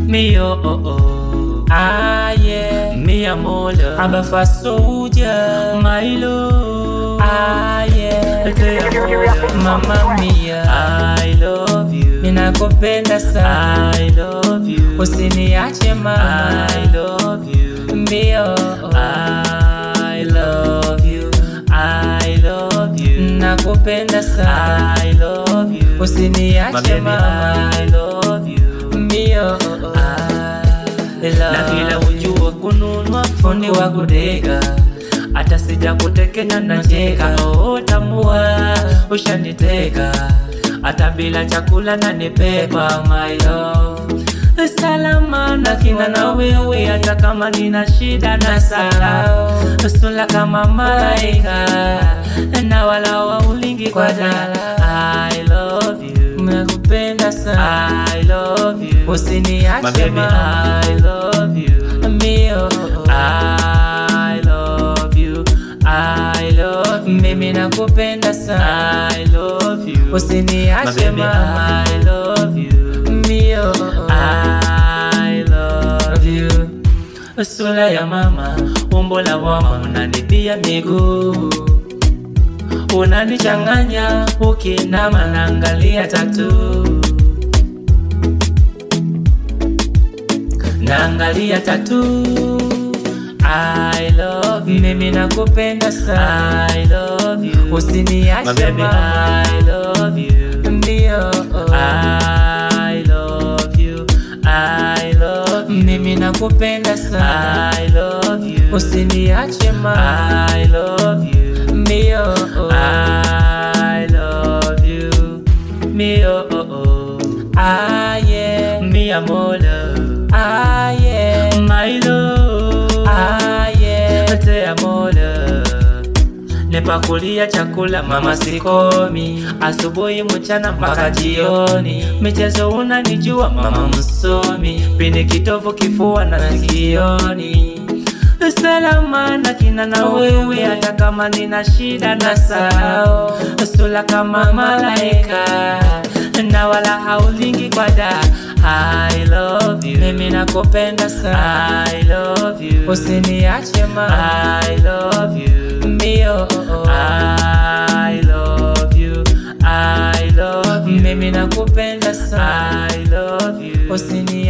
Me oh oh oh. Ah yeah. Me a mola. I'm a fast soldier. My love. Ah yeah. Te amo, Mama mia. I love you. Ninakupenda sana. I love you. Usiniache mama. I love you. Me oh oh. I love you. I love you. Nakupenda sana. I love you. Usiniache mama. I love you. Me oh oh. I love na kila ujua kununua fundi wa kudega hata sija kutekenya na cheka oh, tambua ushaniteka hata bila chakula na nipepa my love salama na kina na wewe hata kama nina shida na sala sula kama malaika na wala wa ulingi kwa dala I love you nakupenda sana I love you usiniache ma I love you mio I love you I love you mimi nakupenda sana I love you usiniache ma I love you mio I love you sura ya mama umbo la wama unanibia miguu unanichanganya ukinama naangalia tatu naangalia tatu I love you mimi nakupenda sana I love you usiniache ma I love you ndio I love you I love you mimi nakupenda sana I love you usiniache ma I love you ndio I love you mio ah yeah mi amor ah yeah my love ah yeah te amor nipakulia chakula mama sikomi asubuhi mchana mpaka jioni michezo unanijua mama msomi pini kitovu kifua na sikioni salama na kina na wewe hata kama nina shida na sao sula kama malaika na wala haulingi kwa da I love you mimi nakupenda sana I love you usiniache ma I love you mio I love you I love you mimi nakupenda sana I love you usini